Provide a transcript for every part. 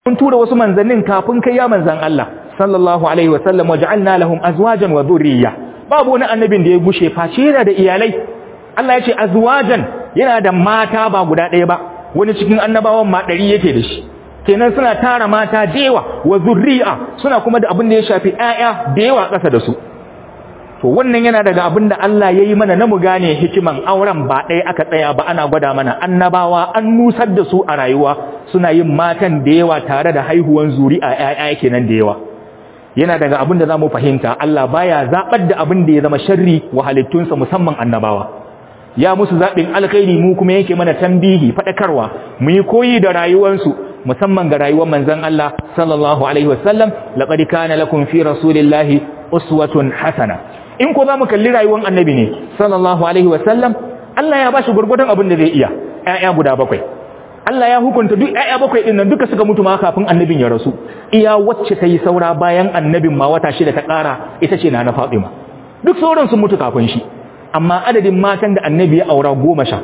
mun tura wasu manzannin kafin kai ya manzan Allah sallallahu alaihi wasallam waja'alna lahum azwajan wa dhurriyya babu wani annabin da ya gushe face yana da iyalai Allah ya ce azwajan yana da mata ba guda ɗaya ba wani cikin annabawan ma ɗari yake da shi kenan suna tara mata da yawa wa zurri'a suna kuma da abin da ya shafi ƴaƴa da yawa ƙasa da su to wannan yana daga abin da Allah ya yi mana na mu gane hikiman auren ba ɗaya aka tsaya ba ana gwada mana annabawa an nusar da su a rayuwa suna yin matan da yawa tare da haihuwan zuri'a ƴaƴa kenan da yawa yana daga abin da zamu fahimta Allah baya zabar da abin da ya zama sharri wa halittunsa musamman annabawa ya musu zaɓin alkhairi mu kuma yake mana tambihi faɗakarwa mu yi koyi da rayuwarsu musamman ga rayuwar manzon Allah sallallahu alaihi wasallam laqad kana lakum fi rasulillahi uswatun hasana in ko zamu kalli rayuwar annabi ne sallallahu alaihi wasallam Allah ya bashi gurgurdan abin da zai iya ƴaƴa guda bakwai Allah ya hukunta duk ƴaƴa bakwai din nan duka suka mutu ma kafin annabin ya rasu iya wacce ta yi saura bayan annabin ma wata shida ta ƙara ita ce na na Fatima duk sauran sun mutu kafin shi amma adadin matan da annabi ya aura goma sha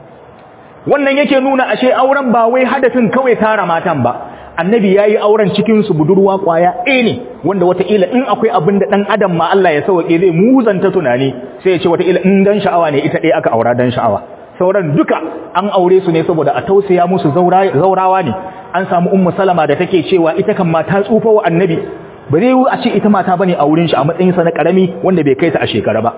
wannan yake nuna ashe auren ba wai hadafin kawai tara matan ba annabi ya yi auren cikinsu budurwa kwaya ɗaya ne wanda wataƙila in akwai abin da ɗan adam ma Allah ya sauƙe zai muzanta tunani sai ya ce wataƙila in dan sha'awa ne ita ɗaya aka aura dan sha'awa sauran duka an aure su ne saboda a tausaya musu zaurawa ne an samu ummu salama da take cewa ita kan ma ta tsufa wa annabi ba zai yi a ce ita mata bane a wurin shi a matsayinsa na ƙarami wanda bai kai ta a shekara ba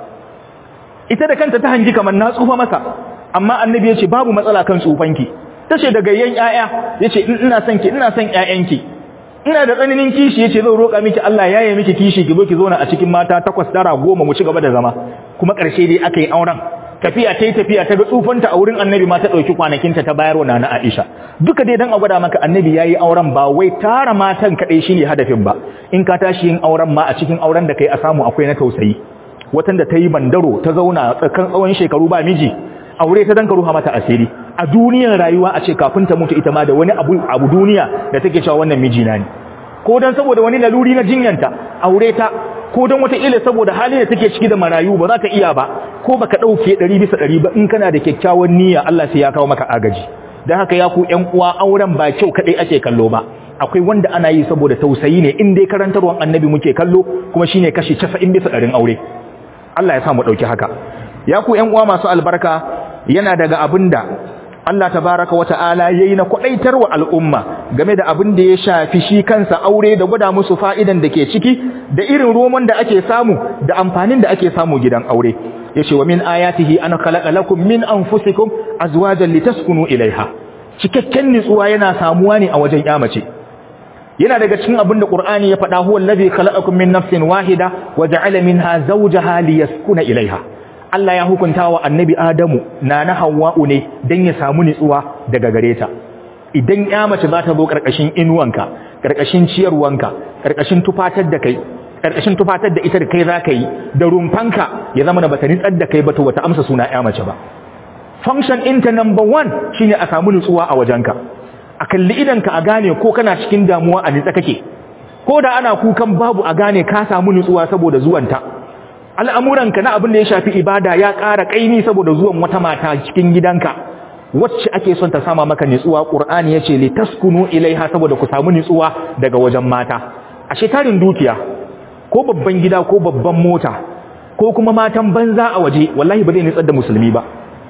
ita da kanta ta hangi kamar na tsufa masa amma annabi ya ce babu matsala kan tsufanki ta ce da gayyan ƴaƴa ya ce ina son ki ina son ƴaƴanki ina da tsananin kishi ya ce zan roƙa miki Allah ya yi miki kishi ki zo ki zauna a cikin mata takwas tara goma mu ci gaba da zama kuma ƙarshe dai aka yi auren tafiya ta yi tafiya ta ga tsufanta a wurin annabi ma ta ɗauki kwanakinta ta bayarwa na na Aisha duka dai dan a gwada maka annabi ya yi auren ba wai tara matan kaɗai shi ne hadafin ba in ka tashi yin auren ma a cikin auren da kai a samu akwai na tausayi watan da ta yi bandaro ta zauna tsakan tsawon shekaru ba miji aure ta danka ruha mata asiri a duniyar rayuwa a ce kafin ta mutu ita ma da wani abu abu duniya da take cewa wannan miji na ne ko dan saboda wani laluri na jinyanta aure ta ko dan wata ila saboda halin da take ciki da marayu ba za ka iya ba ko baka dauke 100 bisa 100 ba in kana da kyakkyawan niyya Allah sai ya kawo maka agaji dan haka ya ku ƴan uwa auren ba kyau kadai ake kallo ba akwai wanda ana yi saboda tausayi ne in dai karantarwan annabi muke kallo kuma shine kashi 90 bisa 100 aure Allah ya sa mu dauki haka ya ku ƴan uwa masu albarka yana daga abinda Allah tabaraka wata'ala yayi na kwadaitar wa al'umma game da abin da ya shafi shi kansa aure da gwada musu fa'idan da ke ciki da irin roman da ake samu da amfanin da ake samu gidan aure yace wa min ayatihi an khalaqa lakum min anfusikum azwajan litaskunu ilaiha cikakken nutsuwa yana samuwa ne a wajen yamace yana daga cikin abin da Qur'ani ya faɗa huwa allazi khalaqakum min nafsin wahida wa ja'ala minha zawjaha liyaskuna ilaiha Allah ya hukunta wa annabi Adamu na na Hawwa'u ne dan ya samu nutsuwa daga gare ta idan ya mace za ta zo karkashin inuwanka karkashin ciyarwanka karkashin tufatar da kai karkashin tufatar da ita da kai za ka yi da rumfanka ya zama na bata nitsar da kai ba to wata amsa suna ya mace ba function ɗinta number one shine a samu nutsuwa a wajenka a kalli idanka a gane ko kana cikin damuwa a nitsa kake ko da ana kukan babu a gane ka samu nutsuwa saboda zuwanta al'amuranka na abin da ya shafi ibada ya ƙara ƙaimi saboda zuwan wata mata cikin gidanka wacce ake son ta sama maka nutsuwa ƙur'ani ya ce li taskunu ilaiha saboda ku samu nutsuwa daga wajen mata a shekarin dukiya ko babban gida ko babban mota ko kuma matan banza a waje wallahi ba zai nutsar da musulmi ba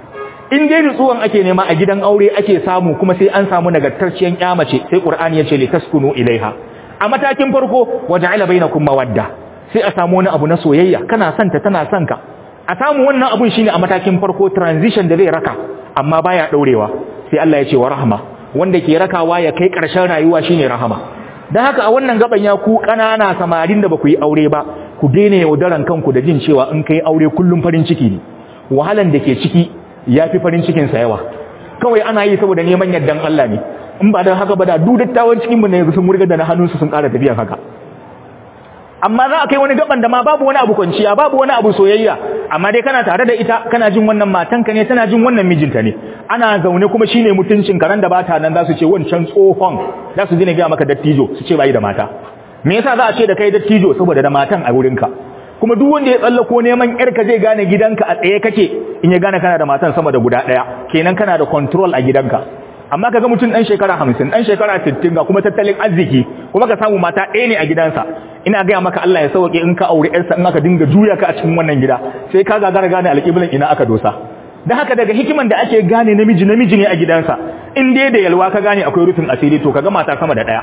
in dai nutsuwan ake nema a gidan aure ake samu kuma sai an samu nagartacciyar kyamace sai ƙur'ani ya ce li taskunu ilaiha a matakin farko waja'ala bainakum mawadda sai a samu wani abu na soyayya kana son ta tana son ka a samu wannan abun shine a matakin farko transition da zai raka amma baya daurewa sai Allah ya ce wa rahma wanda ke rakawa ya kai karshen rayuwa shine rahama dan haka a wannan gaban ya ku kanana samarin da baku yi aure ba ku daina yaudaran kanku da jin cewa in kai aure kullum farin ciki ne wahalan da ke ciki yafi farin cikin sa yawa kawai ana yi saboda neman yardan Allah ne in ba dan haka ba da duk dattawan cikin mu ne sun murga da na hannunsu sun ƙara tafiya haka amma za a kai wani gaban da ma babu wani abu kwanciya babu wani abu soyayya amma dai kana tare da ita kana jin wannan matanka ne tana jin wannan mijinta ne ana zaune kuma shine mutuncin karan da bata nan za su ce wancan tsohon za su je ga maka dattijo su ce bai da mata me yasa za a ce da kai dattijo saboda da matan a wurinka kuma duk wanda ya tsallako neman yarka zai gane gidanka a tsaye kake in ya gane kana da matan sama da guda daya kenan kana da control a gidanka amma kaga mutum dan shekara 50 dan shekara 60 ga kuma tattalin arziki kuma ka samu mata ɗaya ne a gidansa ina gaya maka Allah ya sauke in ka aure yarsa in aka dinga juya ka a cikin wannan gida sai ka gagara gane alƙiblan ina aka dosa dan haka daga hikiman da ake gane namiji namiji ne a gidansa in dai da yalwa ka gane akwai rufin asiri to kaga mata sama da ɗaya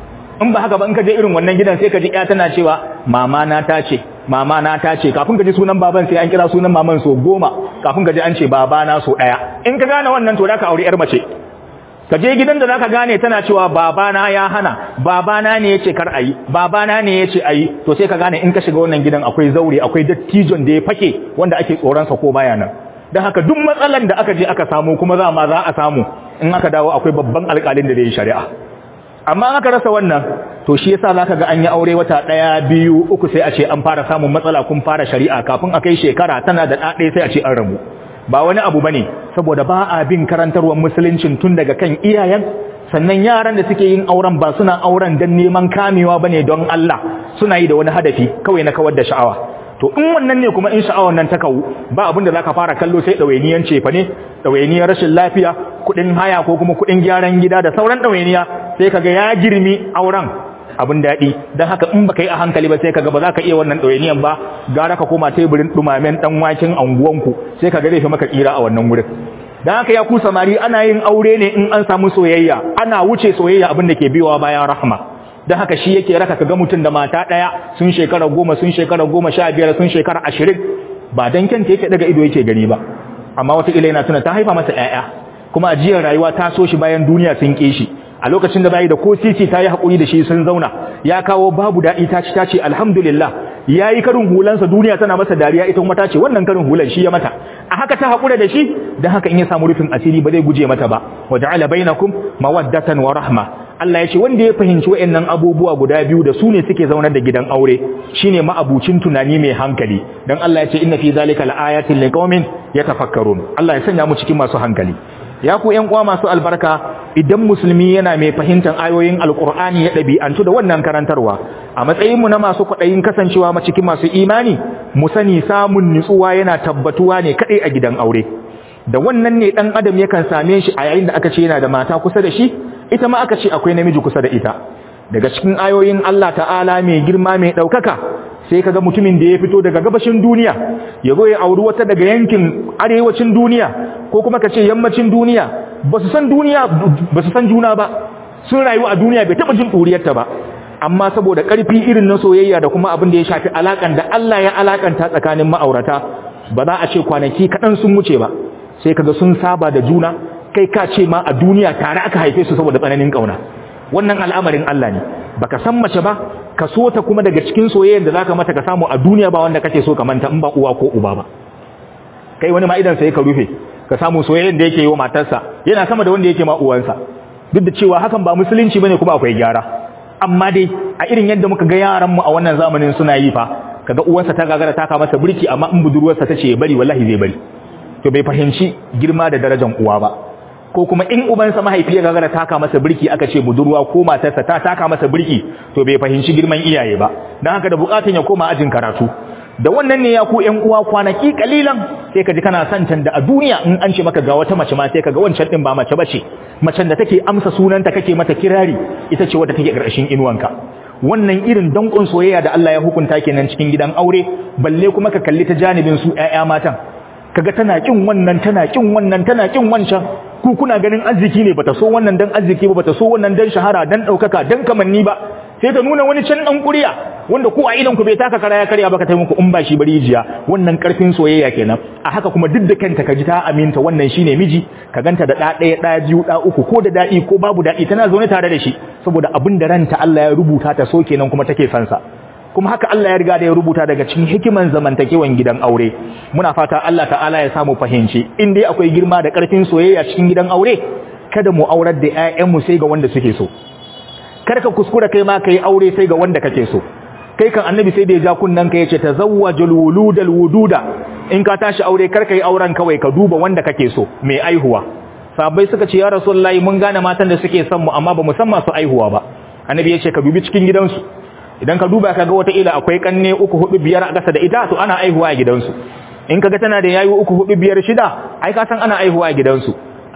in ba haka ba in ka je irin wannan gidan sai ka ji ya tana cewa mama na ta ce mama na ta ce kafin ka ji sunan baban sai an kira sunan maman so goma kafin ka ji an ce baba na so ɗaya in ka gane wannan to da ka aure yar mace ka je gidan da zaka gane tana cewa babana ya hana babana ne yace kar ayi babana ne yace ayi to sai ka gane in ka shiga wannan gidan akwai zaure akwai dattijon da ya fake wanda ake tsoron sa ko baya nan dan haka duk matsalan da aka je aka samu kuma za ma za a samu in aka dawo akwai babban alƙalin da zai yi shari'a amma in aka rasa wannan to shi yasa zaka ga an yi aure wata daya biyu uku sai a ce an fara samun matsala kun fara shari'a kafin a kai shekara tana da ɗaɗe sai a ce an rabu ba wani abu bane saboda ba a bin karantarwar musuluncin tun daga kan iyayen sannan yaran da suke yin auren ba suna auren don neman kamewa bane don Allah suna yi da wani hadafi kawai na kawar da sha'awa to in wannan ne kuma in sha'awar nan ta kawu ba abin da zaka fara kallo sai dawainiyan cefa ne dawainiyan rashin lafiya kudin haya ko kuma kudin gyaran gida da sauran dawainiya sai kaga ya girmi auren abin daɗi don haka in baka yi a hankali ba sai kaga ba za ka iya wannan ɗawainiyan ba gara ka koma teburin ɗumamen ɗan waken anguwanku sai kaga zai fi maka tsira a wannan wurin don haka ya ku samari ana yin aure ne in an samu soyayya ana wuce soyayya abin da ke biyowa bayan rahma don haka shi yake raka kaga mutum da mata ɗaya sun shekara goma sun shekara goma sha biyar sun shekara ashirin ba don kyanta yake daga ido yake gani ba amma wata yana tuna ta haifa masa 'ya'ya kuma ajiyar rayuwa ta so shi bayan duniya sun ƙi shi a lokacin da bayi da ko titi ta yi haƙuri da shi sun zauna ya kawo babu daɗi ta ci ta ce alhamdulillah ya yi karin hulansa duniya tana masa dariya ita kuma ta ce wannan karin hulan shi ya mata a haka ta haƙura da shi don haka in ya samu rufin asiri ba zai guje mata ba wa ja'ala bainakum mawaddatan wa rahma Allah ya ce wanda ya fahimci wayannan abubuwa guda biyu da su ne suke zaunar da gidan aure shine ma'abucin tunani mai hankali dan Allah ya ce inna fi zalika laayatin liqaumin yatafakkarun Allah ya sanya mu cikin masu hankali ya ku ƴan uwa masu albarka idan musulmi yana mai fahimtar ayoyin alkur'ani ya ɗabi'antu da wannan karantarwa a matsayinmu na masu kwaɗayin kasancewa ma cikin masu imani mu sani samun nutsuwa yana tabbatuwa ne kaɗai a gidan aure da wannan ne ɗan adam yakan same shi a yayin da aka ce yana da mata kusa da shi ita ma aka ce akwai namiji kusa da ita daga cikin ayoyin Allah ta'ala mai girma mai ɗaukaka sai kaga mutumin da ya fito daga gabashin duniya ya zo ya auri wata daga yankin arewacin duniya ko kuma ka ce yammacin duniya ba su san duniya ba su san juna ba sun rayu a duniya bai taɓa jin ɗuriyarta ba amma saboda ƙarfi irin na soyayya da kuma abin da ya shafi alaƙan da Allah ya alaƙanta tsakanin ma'aurata ba za a ce kwanaki kaɗan sun wuce ba sai kaga sun saba da juna kai ka ce ma a duniya tare aka haife su saboda tsananin ƙauna wannan al'amarin Allah ne baka san mace ba ka so ta kuma daga cikin soyayyar da zaka mata ka samu a duniya ba wanda kake so ka manta in ba uwa ko uba ba kai wani ma idan sai ka rufe ka samu soyayyar da yake yi wa matarsa yana sama da wanda yake ma uwansa duk da cewa hakan ba musulunci bane kuma akwai gyara amma dai a irin yadda muka ga yaran mu a wannan zamanin suna yi fa kaga uwansa ta gagara taka masa birki amma in budurwarsa ta ce bari wallahi zai bari to bai fahimci girma da darajar uwa ba ko kuma in ubansa mahaifi ya gagara taka masa birki aka ce budurwa ko matarsa ta taka masa birki to bai fahimci girman iyaye ba dan haka da bukatun ya koma ajin karatu da wannan ne ya ku ƴan uwa kwanaki kalilan sai ka ji kana son can da a duniya in an ce maka ga wata mace ma sai ka ga wancan din ba mace bace macen da take amsa sunanta kake mata kirari ita ce wadda take ƙarshen inuwanka wannan irin dankon soyayya da Allah ya hukunta kenan cikin gidan aure balle kuma ka kalli ta janibin su ƴaƴa matan kaga tana kin wannan tana kin wannan tana kin wancan ku kuna ganin arziki ne bata so wannan dan arziki ba bata so wannan dan shahara dan daukaka dan kamanni ba sai ta nuna wani can dan kuriya wanda ku a idan ku bai taka kara ya karya baka tai muku in ba shi bari jiya wannan karfin soyayya kenan a haka kuma duk da kanta ka ji ta aminta wannan shine miji ka ganta da da ɗaya da biyu da uku ko da dadi ko babu dadi tana zaune tare da shi saboda abin da ranta Allah ya rubuta ta so kenan kuma take son sa kuma haka Allah ya riga da ya rubuta daga cikin hikiman zamantakewan gidan aure muna fata Allah ta'ala ya samu fahimci in dai akwai girma da karfin soyayya cikin gidan aure kada mu aurar da ƴaƴanmu sai ga wanda suke so kar ka kuskura kai ma kai aure sai ga wanda kake so kai kan annabi sai da ya ja kunnan ka yace tazawwajul wuludal wududa in ka tashi aure kar kai auren kawai ka duba wanda kake so mai aihuwa sahabbai suka ce ya rasulullahi mun gane matan da suke son mu amma ba mu san masu aihuwa ba annabi yace ka dubi cikin gidansu idan ka duba kaga wata ila akwai kanne uku hudu biyar a gasa da ita to ana aihuwa a gidansu in kaga tana da yayi uku hudu biyar shida ai ka san ana aihuwa a gidansu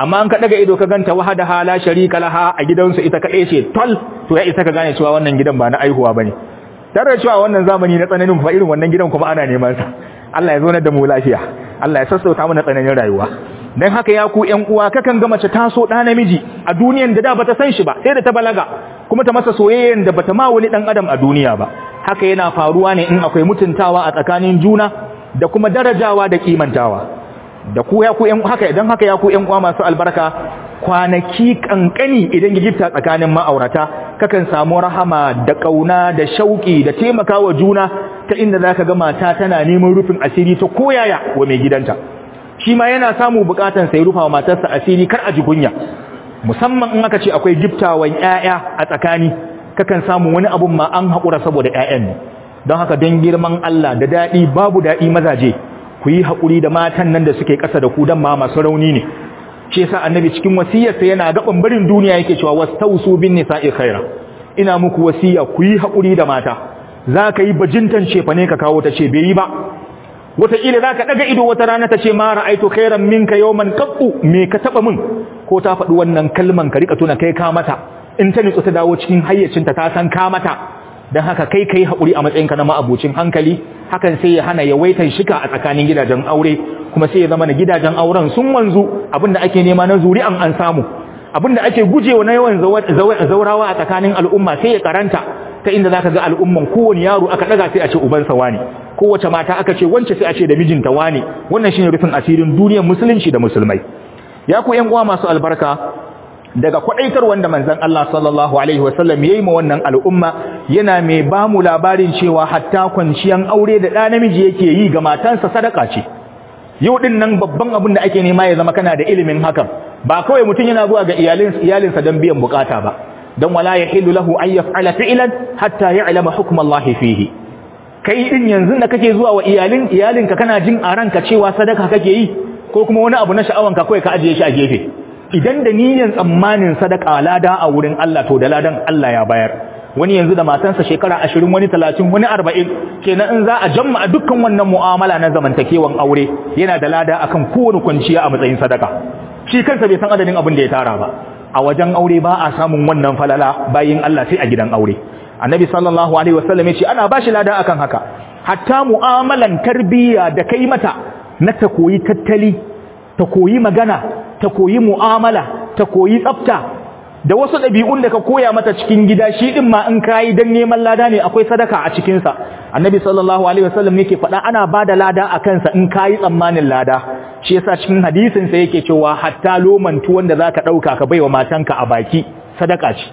amma an ka daga ido ka ganta wahada hala sharika laha a gidansu ita kaɗai ce tol to ya isa ka gane cewa wannan gidan ba na aihuwa bane tare da cewa wannan zamani na tsananin fa irin wannan gidan kuma ana neman sa Allah ya zo da mu lafiya Allah ya sassauta mana tsananin rayuwa dan haka ya ku ƴan uwa kakan ga mace ta so ɗa namiji a duniyan da da bata san shi ba sai da ta balaga kuma ta masa soyayyen da bata ma wani dan adam a duniya ba haka yana faruwa ne in akwai mutuntawa a tsakanin juna da kuma darajawa da kimantawa da ku ya ku ƴan haka idan haka ya ku ƴan uwa masu albarka kwanaki kankani idan gifta tsakanin ma'aurata kakan samu rahama da kauna da shauki da taimakawa juna ta inda zaka ga mata tana neman rufin asiri ta koyaya wa mai gidanta shi ma yana samu bukatan sai rufa wa matarsa asiri kar a ji kunya musamman in aka ce akwai giftawan ƴaƴa a tsakani kakan samu wani abun ma an haƙura saboda ƴaƴan ne don haka don girman Allah da daɗi babu daɗi mazaje ku yi haƙuri da matan nan da suke ƙasa da ku don ma masu rauni ne shi yasa annabi cikin wasiyarsa yana gaban barin duniya yake cewa wastausu bin nisa'i khaira ina muku wasiya ku yi haƙuri da mata za ka yi bajintan cefa ne ka kawo ta ce bai yi ba wataƙila za ka ɗaga ido wata rana ta ce ma ra'aitu khairan minka yawman qattu me ka taɓa min ko ta faɗi wannan kalman ka rika tuna kai ka mata in ta nutsu ta dawo cikin hayyacinta ta san ka mata don haka kai kai haƙuri a matsayinka na ma'abucin hankali hakan sai ya hana yawaitan shika a tsakanin gidajen aure kuma sai ya zama na gidajen auren sun wanzu abinda ake nema na zuri'an an samu abinda ake gujewa na yawan zaurawa a tsakanin al'umma sai ya karanta ta inda zaka ga al'umman kowane yaro aka daga sai a ce ubansa wani kowace mata aka ce wance sai a ce da mijinta wani wannan shine rufin asirin duniyar musulunci da musulmai ya ku ƴan uwa masu albarka daga kwadaitar wanda manzon Allah sallallahu alaihi wasallam yayi ma wannan al'umma yana mai ba mu labarin cewa hatta kwanciyan aure da ɗa namiji yake yi ga matansa sadaka ce yau din nan babban abin da ake nema ya zama kana da ilimin hakan ba kawai mutum yana zuwa ga iyalin iyalinsa don biyan bukata ba dan wala yahillu lahu an yaf'ala fi'lan hatta ya'lama hukm Allah fihi kai din yanzu da kake zuwa wa iyalin iyalinka kana jin a ranka cewa sadaka kake yi ko kuma wani abu na sha'awanka kawai ka ajiye shi a gefe idan da niyyar tsammanin sadaka lada a wurin Allah to da ladan Allah ya bayar wani yanzu da matansa shekara ashirin wani talatin wani arba'in kenan in za a jamma a dukkan wannan mu'amala na zamantakewan aure yana da lada akan kowane kwanciya a matsayin sadaka shi kansa bai san adadin abin da ya tara ba a wajen aure ba a samun wannan falala bayin Allah sai a gidan aure annabi sallallahu alaihi wasallam ya ce ana bashi lada akan haka hatta mu'amalan tarbiyya da kai mata na ta koyi tattali ta koyi magana ta koyi mu'amala ta koyi tsafta da wasu ɗabi'un da ka koya mata cikin gida shi ɗin ma in kayi don neman lada ne akwai sadaka a cikinsa annabi sallallahu alaihi wasallam yake faɗa ana ba da lada a kansa in kayi tsammanin lada shi yasa cikin hadisin sa yake cewa hatta loman tuwon da zaka ɗauka ka baiwa matanka a baki sadaka ce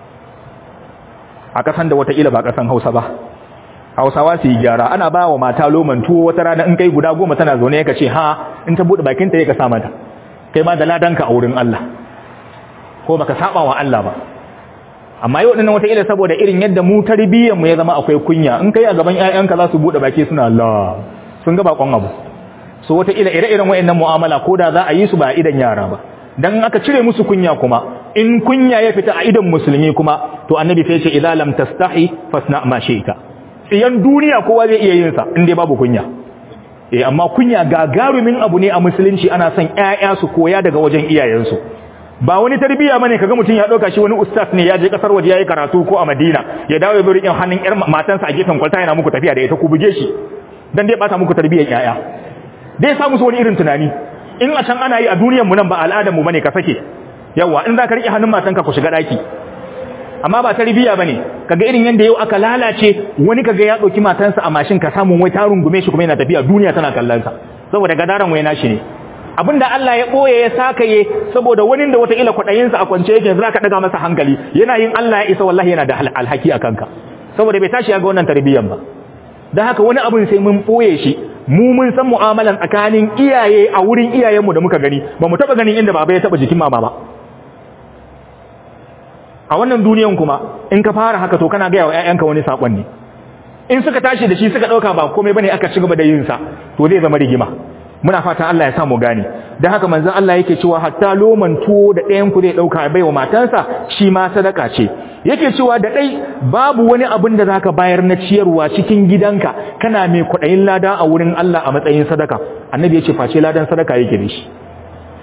a kasan da wataƙila ba kasan hausa ba hausawa su yi gyara ana ba wa mata loman tuwo wata rana in kai guda goma tana zaune ya ce ha in ta buɗe bakinta ya ka sa mata kai ma da ladanka a wurin Allah ko baka saba wa Allah ba amma yau dinnan wata ila saboda irin yadda mu tarbiyyar mu ya zama akwai kunya in kai a gaban ƴaƴanka za su bude baki suna Allah sun ga bakon abu so wata ila ire-iren wayannan mu'amala ko da za a yi su ba a idan yara ba dan aka cire musu kunya kuma in kunya ya fita a idan musulmi kuma to annabi sai ce idza lam tastahi fasna ma shi'ta tsiyan duniya kowa zai iya yin sa in dai babu kunya eh amma kunya gagarumin abu ne a musulunci ana son ƴaƴa su koya daga wajen iyayensu ba wani tarbiya bane kaga mutum ya dauka shi wani ustaz ne ya je kasar waje yayi karatu ko a Madina ya dawo ya bari in hannun ƴar matansa a gefen kwalta yana muku tafiya da ita ku buge shi dan dai bata muku tarbiyyar ƴaƴa dai sa musu wani irin tunani in a can ana yi a duniyar mu nan ba al'adar mu bane ka sake yawa in za ka rike hannun matanka ku shiga daki amma ba tarbiya bane kaga irin yanda yau aka lalace wani kaga ya dauki matansa a mashin ka samu wai ta rungume shi kuma yana tafiya duniya tana kallon sa saboda gadaran wai nashi ne abinda Allah ya boye ya sakaye saboda wani da wata ila kwadayin sa a kwance yake za ka daga masa hankali yana yin Allah ya isa wallahi yana da alhaki akan ka saboda bai tashi ya ga wannan tarbiyan ba dan haka wani abin sai mun boye shi mu mun san mu'amalan tsakanin iyaye a wurin iyayenmu da muka gani ba mu taba ganin inda baba ya taba jikin mama ba a wannan duniyan kuma in ka fara haka to kana ga wa ƴaƴanka wani sakon ne in suka tashi da shi suka dauka ba komai bane aka ci gaba da yin sa to zai zama rigima muna fata Allah ya sa mu gane dan haka manzon Allah yake cewa hatta loman tuwo da ɗayan ku zai dauka bai wa matansa shi ma sadaka ce yake cewa da dai babu wani abin da zaka bayar na ciyarwa cikin gidanka kana mai kudayin lada a wurin Allah a matsayin sadaka annabi ya ce face ladan sadaka yake da shi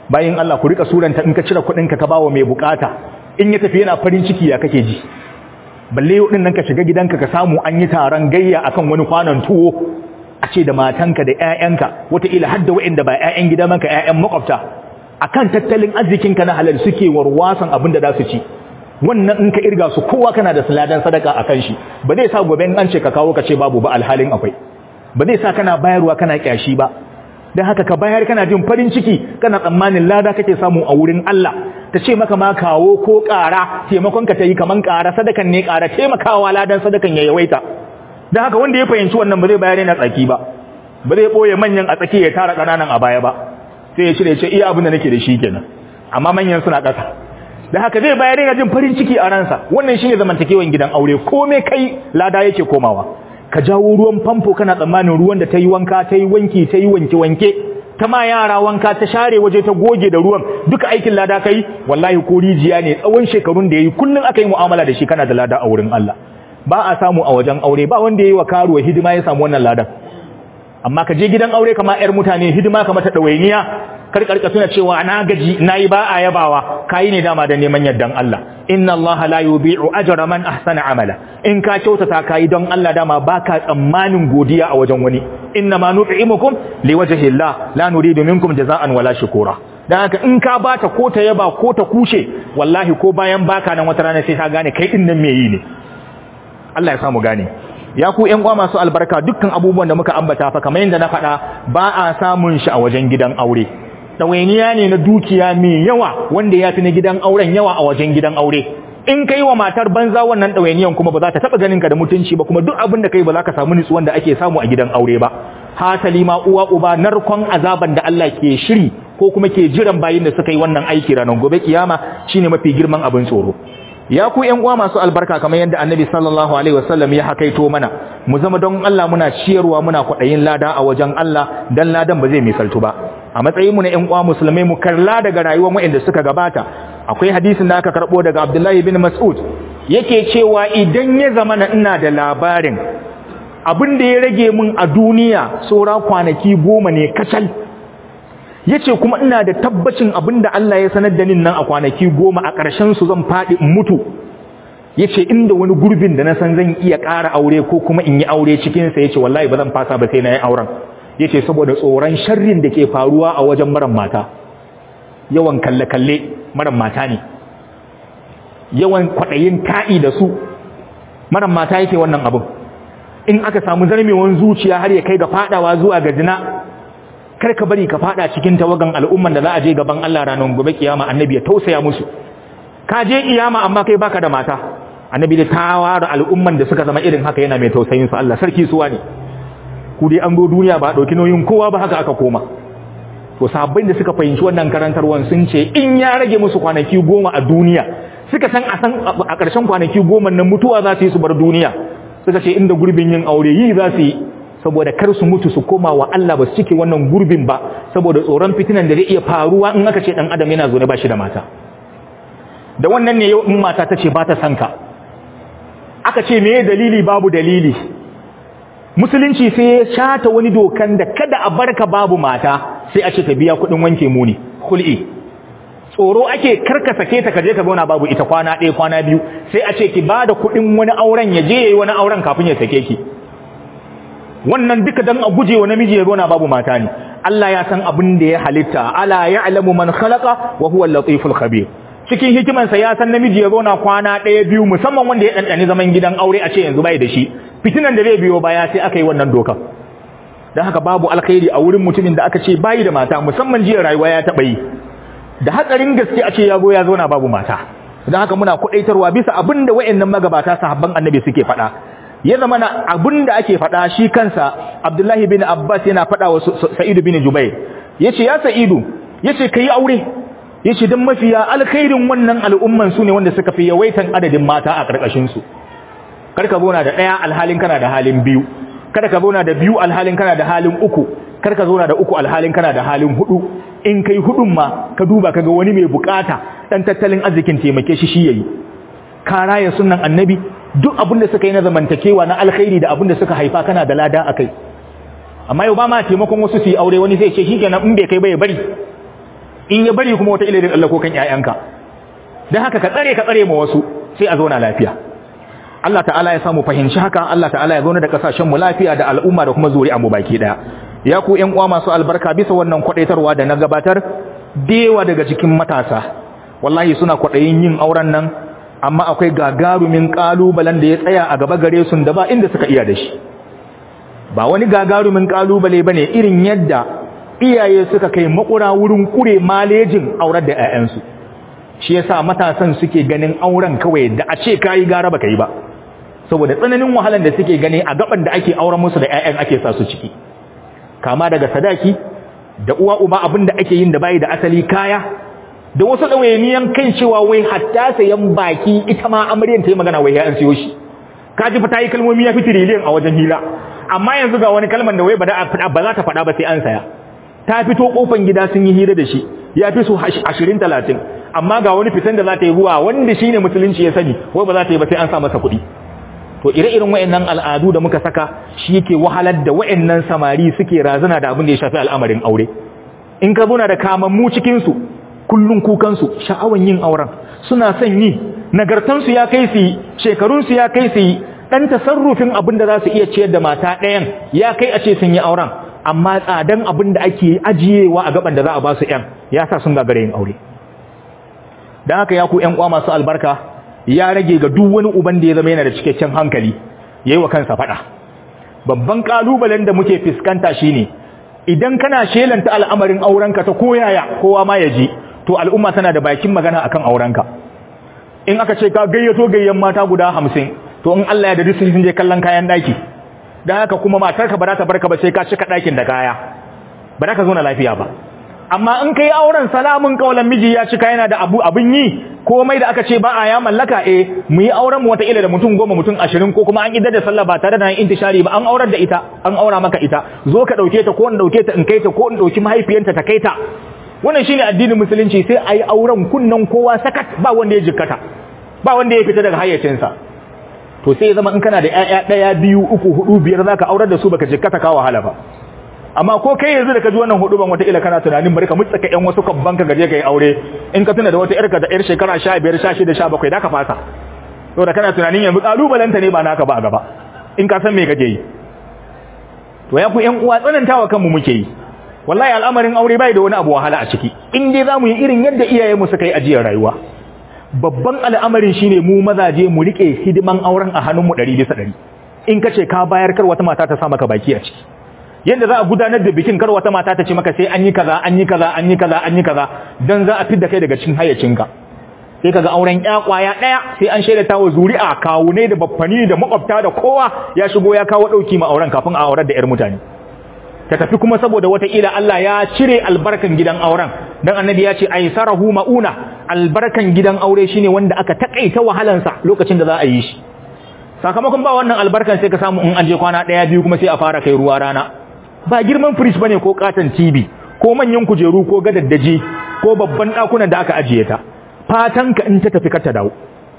bayan Allah ku rika suranta in ka cire kuɗin ka ka bawa mai bukata in ya tafi yana farin ciki ya kake ji balle yau din nan ka shiga gidanka ka samu an yi taron gayya akan wani kwanon tuwo a ce da matanka da ƴaƴanka wataƙila har da waɗanda ba ƴaƴan gida maka ƴaƴan makwabta akan tattalin arzikinka na halal suke warwasan abin da za su ci wannan in ka irga su kowa kana da saladan sadaka akan shi ba zai sa gobe in an ce ka kawo ka ce babu ba alhalin akwai ba zai sa kana bayarwa kana kyashi ba dan haka ka bayar kana jin farin ciki kana tsammanin lada kake samu a wurin Allah ta ce maka ma kawo ko ƙara taimakon ka tayi kaman ƙara sadakan ne ƙara taimakawa ladan sadakan ya yawaita dan haka wanda ya fahimci wannan ba zai bayar yana tsaki ba ba zai boye manyan a tsaki ya tara ƙananan a baya ba sai ya cire ce iya abin da nake da shi kenan amma manyan suna ƙasa da haka zai bayar yana jin farin ciki a ransa wannan shine zamantakewan gidan aure komai kai lada yake komawa ka jawo ruwan famfo kana tsammanin ruwan da ta yi wanka ta yi wanki ta yi wanke wanke ta ma yara wanka ta share waje ta goge da ruwan duka aikin lada kai wallahi ko rijiya ne tsawon shekarun da yayi kullun aka yi mu'amala da shi kana da lada a wurin Allah ba a samu a wajen aure ba wanda yayi wa karuwa hidima ya samu wannan ladan amma ka je gidan aure kama yar mutane hidima kama ta dawainiya karkarka suna cewa na gaji nayi ba a yabawa kai ne dama da neman yardan Allah inna Allah la yubi'u ajra man ahsana amala in ka kyautata kai don Allah dama baka tsammanin godiya a wajen wani inna ma nut'imukum liwajhi Allah la nuridu minkum jaza'an wala shukura dan haka in ka bata ko ta yaba ko ta kushe wallahi ko bayan baka nan wata rana sai ka gane kai din nan me yi ne Allah ya samu gane ya ku ƴan uwa masu albarka dukkan abubuwan da muka ambata fa kamar yadda na faɗa ba a samun shi a wajen gidan aure ɗawainiya ne na dukiya mai yawa wanda ya fi na gidan auren yawa a wajen gidan aure in kai wa matar banza wannan ɗawainiyan kuma ba za ta taɓa ganin ka da mutunci ba kuma duk abin da kai ba za ka samu nutsuwan da ake samu a gidan aure ba hasali ma uwa uba narkon azaban da Allah ke shiri ko kuma ke jiran bayin da suka yi wannan aiki ranar gobe kiyama shine mafi girman abin tsoro ya ku ƴan uwa masu albarka kamar yadda annabi sallallahu alaihi wasallam ya hakaito mana mu zama don Allah muna ciyarwa muna kwaɗayin lada a wajen Allah dan ladan ba zai misaltu ba a matsayin mu na ƴan uwa musulmai mu karla daga rayuwar waɗanda suka gabata akwai hadisin da aka karbo daga Abdullahi bin Mas'ud yake cewa idan ya zama na ina da labarin abin da ya rage min a duniya saura kwanaki goma ne kacal yace kuma ina da tabbacin abinda Allah ya sanar da ni nan a kwanaki goma a ƙarshen su zan faɗi in mutu yace inda wani gurbin da na san zan iya ƙara aure ko kuma in yi aure cikin sa yace wallahi ba zan fasa ba sai na yi auren yace saboda tsoron sharrin da ke faruwa a wajen maran mata yawan kalle kalle maran mata ne yawan kwaɗayin ta'i da su maran mata yake wannan abin in aka samu zarmewan zuciya har ya kai ga fadawa zuwa ga zina kar ka bari ka fada cikin tawagan al'umman da za a je gaban Allah ranar gobe kiyama annabi ya tausaya musu ka je kiyama amma kai baka da mata annabi da tawara al'umman da suka zama irin haka yana mai tausayin su Allah sarki suwa ne ku dai an go duniya ba dauki nauyin kowa ba haka aka koma to sabbin da suka fahimci wannan karantarwan sun ce in ya rage musu kwanaki goma a duniya suka san a san a ƙarshen kwanaki goma nan mutuwa za su yi su bar duniya suka ce inda gurbin yin aure yi za su yi saboda kar su mutu su koma wa Allah ba su cike wannan gurbin ba saboda tsoron fitinan da zai iya faruwa in aka ce dan adam yana zo ne ba shi da mata da wannan ne yau in mata ta ce ba ta san ka aka ce me dalili babu dalili musulunci sai ya shata wani dokan da kada a barka babu mata sai a ce ta biya kuɗin wanke muni kul'i tsoro ake karka sake ta kaje ka zauna babu ita kwana ɗaya kwana biyu sai a ce ki bada kuɗin wani auren ya je yayi wani auren kafin ya sake ki wannan duka dan a guje wa namiji ya zauna babu mata ne Allah ya san abin da ya halitta ala ya'lamu man khalaqa wa huwa al-latiful khabir cikin hikimansa ya san namiji ya zauna kwana ɗaya biyu musamman wanda ya ɗanɗani zaman gidan aure a ce yanzu bai da shi fitinan da zai biyo baya sai aka yi wannan doka don haka babu alkhairi a wurin mutumin da aka ce bayi da mata musamman jiya rayuwa ya taɓa yi da hatsarin gaske a ce ya zo ya zauna babu mata don haka muna kuɗaitarwa bisa abin da wa'annan magabata sahabban annabi suke faɗa ya zama na abin da ake faɗa shi kansa abdullahi bin abbas yana faɗa wa sa'idu bin jubair ya ce ya sa'idu ya ce ka yi aure ya ce don mafiya alkhairin wannan al'umman su ne wanda suka fi yawaitan adadin mata a ƙarƙashinsu karka zauna da ɗaya alhalin kana da halin biyu kada ka zauna da biyu alhalin kana da halin uku kar ka zauna da uku alhalin kana da halin hudu in kai hudun ma ka duba kaga wani mai bukata dan tattalin arzikin taimake shi shi yayi ka raya sunnan annabi duk abin da suka yi na zamantakewa na alkhairi da abin da suka haifa kana da lada akai amma yau ba ma taimakon wasu su yi aure wani zai ce shikenan in bai kai ba ya bari in ya bari kuma wata ilirin Allah ko kan ƴaƴanka dan haka ka tsare ka tsare ma wasu sai a zauna lafiya Allah ta'ala ya samu fahimci haka Allah ta'ala ya zauna da kasashen mu lafiya da al'umma da kuma zuri'a mu baki daya ya ku ƴan uwa masu albarka bisa wannan kwadaitarwa da na gabatar dewa daga cikin matasa wallahi suna kwadayin yin auren nan amma akwai gagarumin kalubalen da ya tsaya a gaba gare su da ba inda suka iya da shi ba wani gagarumin kalubale bane irin yadda iyaye suka kai makura wurin kure malejin aurar da 'ya'yansu shi yasa matasan suke ganin auren kawai da a ce kai gara baka yi ba saboda tsananin wahalan da suke gani a gaban da ake auren musu da 'ya'yan ake sa su ciki kama daga sadaki da uwa uba abin da ake yin da bayi da asali kaya da wasu ɗawainiyan kan cewa wai hatta sayan baki ita ma amaryan ta yi magana wai ya an siyo shi ka ji fa ta yi kalmomi ya fi tiriliyan a wajen hira amma yanzu ga wani kalman da wai ba za ta faɗa ba sai an saya ta fito kofan gida sun yi hira da shi ya fi su ashirin talatin amma ga wani fitan da za ta yi ruwa wanda shi ne musulunci ya sani wai ba za ta yi ba sai an sa masa kuɗi to ire-iren wa'annan al'adu da muka saka shi yake wahalar da wa'annan samari suke razana da abin da ya shafi al'amarin aure in ka zuna da kamammu cikinsu kullun kukansu sha'awan yin auren suna son yi nagartansu ya kai su yi shekarunsu ya kai su yi ɗan tasarrufin abin da za su iya ciyar da mata ɗayan ya kai a ce sun yi auren amma tsadan abin da ake ajiyewa a gaban da za a ba su ‘yan ya sa sun gagare yin aure don haka ya ku ‘yan kwa masu albarka ya rage ga duk wani uban da ya zama yana da cikakken hankali ya yi wa kansa faɗa babban ƙalubalen da muke fuskanta shine idan kana shelanta al'amarin aurenka ta koyaya kowa ma ya ji to al'umma tana da bakin magana akan aurenka in aka ce ka gayyato gayyan mata guda hamsin to in Allah ya da sun je kallon kayan daki dan haka kuma matarka ba za ta barka ba sai ka cika dakin da kaya ba za ka zo na lafiya ba amma in kai auren salamun kaulan miji ya cika yana da abu abin yi komai da aka ce ba a ya mallaka eh mu yi auren mu wata ila da mutum goma mutum ashirin ko kuma an idar da sallah ba tare da intishari ba an aurar da ita an aura maka ita zo ka dauke ta ko in dauke ta in kai ta ko in dauki mahaifiyanta ta kai ta wannan shine addinin musulunci sai ayi auren kunnan kowa sakat ba wanda ya jikkata ba wanda ya fita daga hayyacinsa to sai zama in kana da ƴaƴa ɗaya biyu uku hudu biyar zaka aurar da su baka jikkata ka wahala ba amma ko kai yanzu da ka ji wannan hudu ban wata ila kana tunanin bari ka mutsaka ƴan wasu kabban ka gaje kai aure in ka tuna da wata ƴarka da ƴar shekara 15 16 17 da ka fasa to da kana tunanin yanzu kalubalanta ne ba naka ba a gaba in ka san me kake yi to ya ku ƴan uwa tsanantawa kanmu muke yi wallahi al'amarin aure bai da wani abu wahala a ciki in dai zamu yi irin yadda iyayenmu suka yi ajiyar rayuwa babban al'amarin shine mu mazaje mu rike hidiman auren a hannunmu 100 bisa 100 in kace ka bayar kar wata mata ta sa maka baki a ciki yadda za a gudanar da bikin kar wata mata ta ce maka sai an yi kaza an yi kaza an yi kaza an yi kaza dan za a fidda kai daga cikin hayyacinka sai kaga auren ƴa kwaya daya sai an shaida tawo zuri'a kawune da baffani da makwabta da kowa ya shigo ya kawo dauki ma auren kafin a aurar da ƴar mutane ta tafi kuma saboda wataƙila Allah ya cire albarkan gidan auren dan annabi ya ce aisarahu mauna albarkan gidan aure shine wanda aka takaita wahalansa lokacin da za a yi shi sakamakon ba wannan albarkan sai ka samu in an je kwana daya biyu kuma sai a fara kai ruwa rana ba girman fridge bane ko katon TV ko manyan kujeru ko gadaddaji ko babban dakunan da aka ajiye ta fatan ka in ta tafi ka ta dawo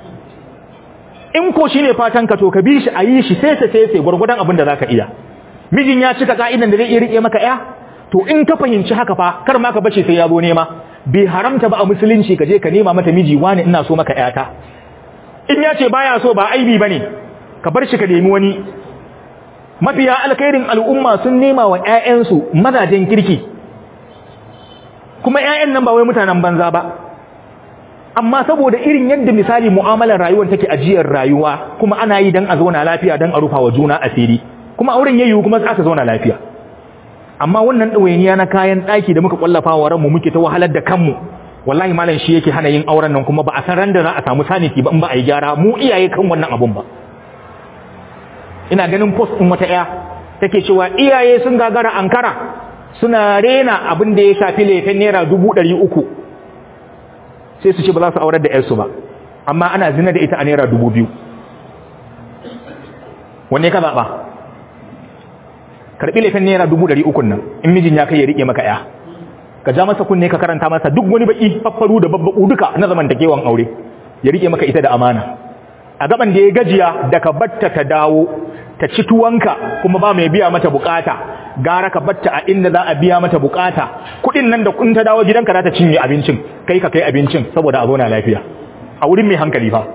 in ko shine fatan ka to ka bi shi a yi shi sai sai sai gurgurdan abin da zaka iya mijin ya cika ka'idan da zai iya rike maka ya to in ka fahimci haka fa kar ma ka bace sai ya zo nema bai haramta ba a musulunci ka je ka nema mata miji wani ina so maka yata in ya ce baya so ba aibi bane ka bar shi ka nemi wani mafiya alkhairin al'umma sun nema wa ƴaƴansu mazajen kirki kuma ƴaƴan nan ba wai mutanen banza ba amma saboda irin yadda misali mu'amalar rayuwar take ajiyar rayuwa kuma ana yi dan a zauna lafiya dan a rufa wa juna asiri kuma auren yayi kuma aka zauna lafiya amma wannan ɗawainiya na kayan ɗaki da muka kwallafa wa ranmu muke ta wahalar da kanmu wallahi malam shi yake hana yin auren nan kuma ba a san ran da za a samu saniki ba in ba a yi gyara mu iyaye kan wannan abun ba ina ganin post ɗin wata ɗaya take cewa iyaye sun gagara ankara suna rena abin da ya shafi laifin naira dubu ɗari uku sai su ce ba za su aurar da ƴarsu ba amma ana zina da ita a naira dubu biyu wanne ka zaɓa karɓi laifin naira dubu ɗari ukun nan in mijin ya kai ya riƙe maka ya ka ja masa kunne ka karanta masa duk wani baƙi faffaru da babbaƙu duka na zamantakewan aure ya riƙe maka ita da amana a gaban da ya gajiya da ka batta ta dawo ta ci tuwanka kuma ba mai biya mata bukata gara ka batta a inda za a biya mata bukata kudin nan da kun ta dawo gidanka za ta cinye abincin kai ka kai abincin saboda a zauna lafiya a wurin mai hankali fa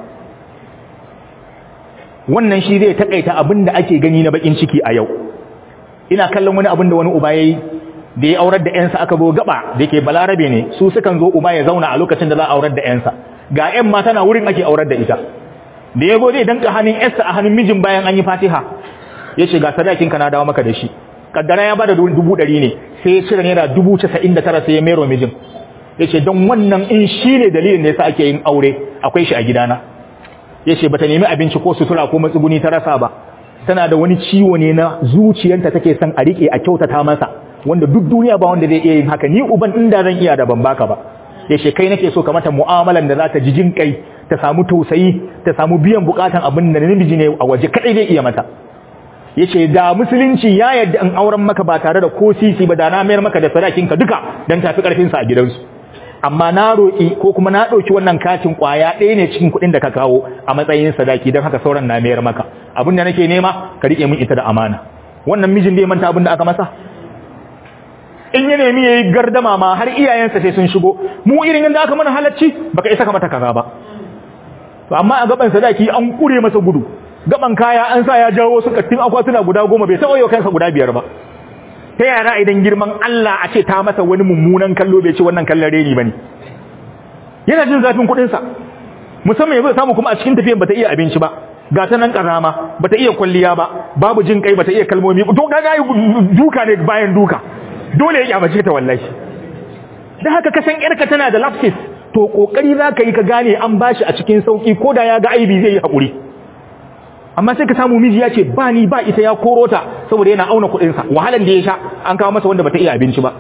wannan shi zai takaita abin da ake gani na bakin ciki a yau ina kallon wani abin da wani uba yayi da ya aurar da ƴansa aka zo gaba da yake balarabe ne su sukan zo uba ya zauna a lokacin da za a aurar da ƴansa ga ƴan mata na wurin ake aurar da ita da ya zo zai danka hannun ƴarsa a hannun mijin bayan an yi fatiha ya ce ga sadakin ka na dawo maka da shi kaddara ya bada dubu ɗari ne sai ya cire naira dubu casa'in da tara sai ya mero mijin ya ce don wannan in shi ne dalilin da yasa ake yin aure akwai shi a gidana ya ce bata nemi abinci ko sutura ko matsuguni ta rasa ba tana da wani ciwo ne na zuciyanta take son a rike a kyautata masa wanda duk duniya ba wanda zai iya yin haka ni uban inda zan iya da ban baka ba ya ce kai nake so ka mata mu'amalan da za ta ji jin kai ta samu tausayi ta samu biyan bukatan abin da namiji ne a waje kadai zai iya mata yace da musulunci ya yadda in auren maka ba tare da ko sisi ba da na mayar maka da sadakin ka duka dan tafi karfin sa a gidansu amma na roki ko kuma na dauki wannan katin kwaya ɗaya ne cikin kuɗin da ka kawo a matsayin sadaki dan haka sauran na mayar maka abin da nake nema ka rike min ita da amana wannan mijin bai manta abin da aka masa in ya nemi yayi gardama ma har iyayensa sai sun shigo mu irin yanda aka mana halacci baka isa ka mata kaza ba to amma a gaban sadaki an kure masa gudu gaban kaya an sa ya jawo su kattin akwatuna guda goma bai taɓa yau kansa guda biyar ba ta yara idan girman Allah a ce ta masa wani mummunan kallo bai ce wannan kallon reni bane yana jin zafin kuɗin sa musamman yanzu samu kuma a cikin tafiyan bata iya abinci ba ga ta nan karama bata iya kwalliya ba babu jin kai bata iya kalmomi to ga duka ne bayan duka dole ya kyamace ta wallahi dan haka kasan yarka tana da lapses to kokari zaka yi ka gane an bashi a cikin sauki koda ya ga aibi zai yi hakuri amma sai ka samu miji ya ce ba ni ba ita ya koro ta saboda yana auna kuɗinsa wahalan da ya sha an kawo masa wanda bata iya abinci ba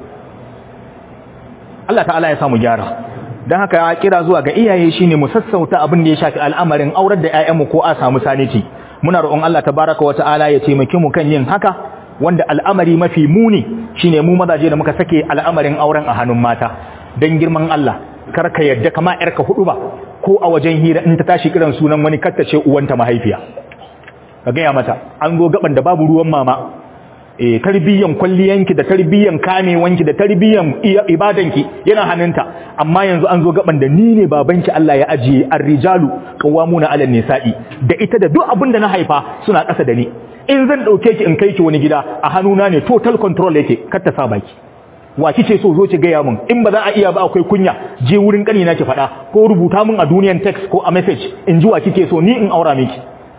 Allah ta'ala ya samu gyara don haka ya kira zuwa ga iyaye shine mu sassauta abin da ya shafi al'amarin aurar da ƴaƴanmu ko a samu saniti muna roƙon Allah tabaraka wa ta'ala ya taimake mu kan yin haka wanda al'amari mafi muni shine mu mazaje da muka sake al'amarin auren a hannun mata dan girman Allah kar ka yadda kama yarka hudu ba ko a wajen hira in ta tashi kiran sunan wani kattace uwanta mahaifiya ka gaya mata an zo gaban da babu ruwan mama eh tarbiyyan kwalliyanki da tarbiyyan kamewanki da tarbiyyan ibadanki yana hannunta amma yanzu an zo gaban da ni ne babanki Allah ya ajiye ar-rijalu qawwamuna 'ala nisa'i da ita da duk abin da na haifa suna ƙasa da ni in zan dauke ki in kai ki wani gida a hannuna ne total control yake kar ta sa baki wa kice so zo ki gaya mun in ba za a iya ba akwai kunya je wurin kanina ki faɗa ko rubuta mun a duniyan text ko a message in ji wa kike so ni in aura miki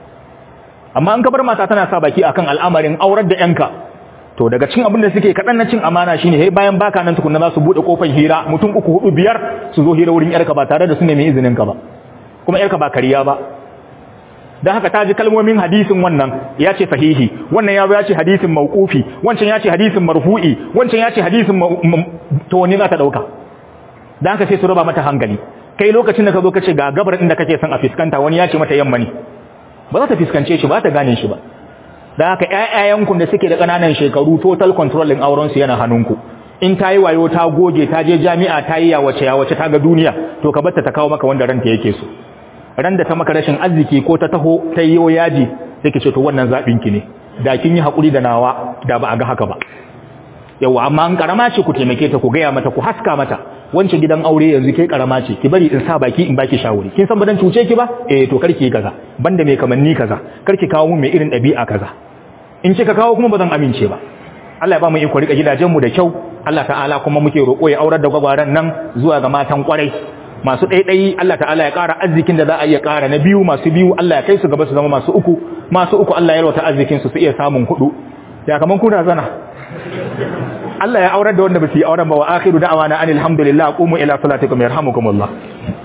amma an kabar mata tana sa baki akan al'amarin aurar da yanka to daga cikin abin da suke kadan na cin amana shine hey bayan baka nan tukunna za su bude kofar hira mutum uku hudu biyar su zo hira wurin yarka ba tare da su nemi izinin ka ba kuma yarka ba kariya ba dan haka ta ji kalmomin hadisin wannan ya ce sahihi wannan ya ya ce hadisin mauqufi wancan ya ce hadisin marfu'i wancan ya ce hadisin to wani za ta dauka dan haka sai su raba mata hankali kai lokacin da ka zo kace ga gabar inda kake son a fiskanta wani ya ce mata yamma ne ba za ta fiskance shi ba ta gane shi ba da haka ƴaƴayenku da suke da ƙananan shekaru total control ɗin auren su yana hannunku in ta yi wayo ta goge ta je jami'a ta yi yawace yawace ta ga duniya to ka batta ta kawo maka wanda ranta yake so ran da ta maka rashin arziki ko ta taho ta yi yaji sai ki ce to wannan zaɓin ki ne da kin yi haƙuri da nawa da ba a ga haka ba yawa amma an karama ce ku taimake ta ku gaya mata ku haska mata wancan gidan aure yanzu ke karama ce ki bari in sa baki in baki shawari kin san ba dan cuce ki ba eh to karki yi kaza banda mai kamanni kaza karki kawo mun mai irin ɗabi'a kaza in kika kawo kuma ba zan amince ba Allah ya ba mu iko rika gidajen mu da kyau Allah ta'ala kuma muke roƙo ya aurar da gwagwaran nan zuwa ga matan kwarai masu ɗaiɗayi Allah ta'ala ya ƙara arzikin da za a iya ƙara na biyu masu biyu Allah ya kai su gaba su zama masu uku masu uku Allah ya yalwata arzikin su su iya samun hudu ya kaman kuna zana Allah ya aurar da wanda ba su yi auren ba wa akhiru da'awana anil hamdulillah qumu ila salatikum yarhamukumullah